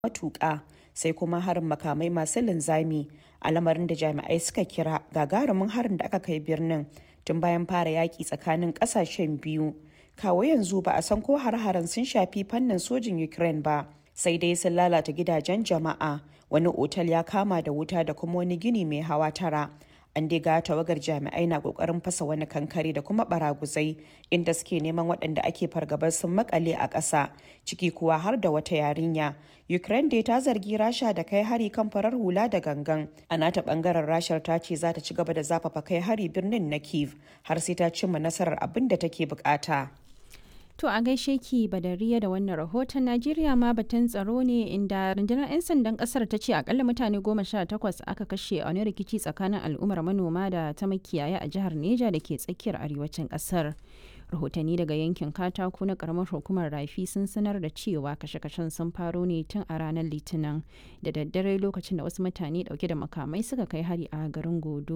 matuƙa sai kuma harin makamai masu linzami a lamarin da jami'ai suka kira gagarumin harin da aka kai birnin tun bayan fara yaƙi tsakanin ƙasashen biyu kawo yanzu ba a san ko har-haren sun shafi fannin sojin ukraine ba sai dai sun lalata gidajen jama'a wani otal ya kama da wuta da kuma wani gini mai hawa tara an dai ga tawagar jami'ai na kokarin fasa wani kankare da kuma baraguzai inda suke neman waɗanda ake fargabar sun makale a ƙasa ciki kuwa har da wata yarinya ukraine dai ta zargi rasha da kai hari kan farar hula da gangan a nata bangaren rashar ta ce za ta ci gaba da zafafa kai hari birnin na kiev har sai ta cimma nasarar abin da take bukata To a gaishe ki badariya da wannan rahoton Najeriya ma batun tsaro ne inda rundunar 'yan sandan kasar ta ce akalla mutane goma sha takwas aka kashe a wani rikici tsakanin al'ummar manoma da ta makiyaya a jihar Neja da ke tsakiyar arewacin kasar. Rahotanni daga yankin katako na karamar hukumar rafi sun sanar da cewa kashe-kashen sun faro ne tun a ranar litinin da daddare lokacin da wasu mutane dauke da makamai suka kai hari a garin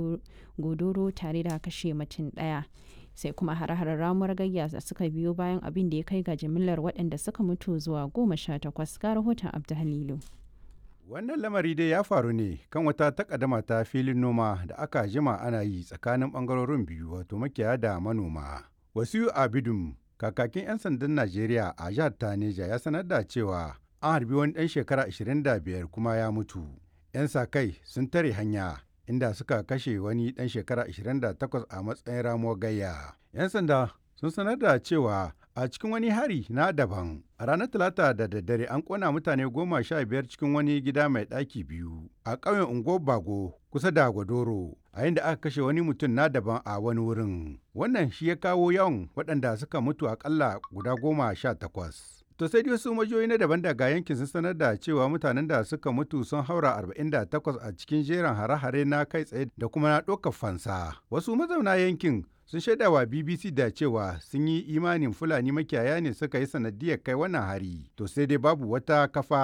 godoro tare da kashe mutum daya. sai kuma hare-haren ramuwar gayya da suka biyo bayan abin da ya kai ga jimillar waɗanda suka mutu zuwa goma sha takwas ga rahoton abdu halilu wannan lamari dai ya faru ne kan wata takaddama ta filin noma da aka jima ana yi tsakanin bangarorin biyu wato makiyaya da manoma wasu abidum kakakin 'yan sandan najeriya a jihar taneja ya sanar da cewa an harbi wani ɗan shekara 25 kuma ya mutu 'yan sa kai sun tare hanya inda suka kashe wani ɗan shekara 28 a matsayin ramuwar gayya. 'Yan sanda sun sanar da cewa a cikin wani hari na daban a ranar talata da daddare an kona mutane goma sha biyar cikin wani gida mai ɗaki biyu a ƙauyen unguwar bago kusa da gwadoro a inda aka kashe wani mutum na daban a wani wurin wannan shi ya kawo yawan waɗanda suka mutu akalla guda goma sha takwas To sai wasu majiyoyi na daban daga yankin sun sanar da cewa mutanen da suka mutu sun haura 48 a cikin jerin hare-hare na kai tsaye da kuma na ɗaukar fansa. Wasu mazauna yankin sun shaida wa BBC da cewa sun yi imanin Fulani makiyaya ne suka yi sanadiyar kai wannan hari. To sai dai babu wata kafa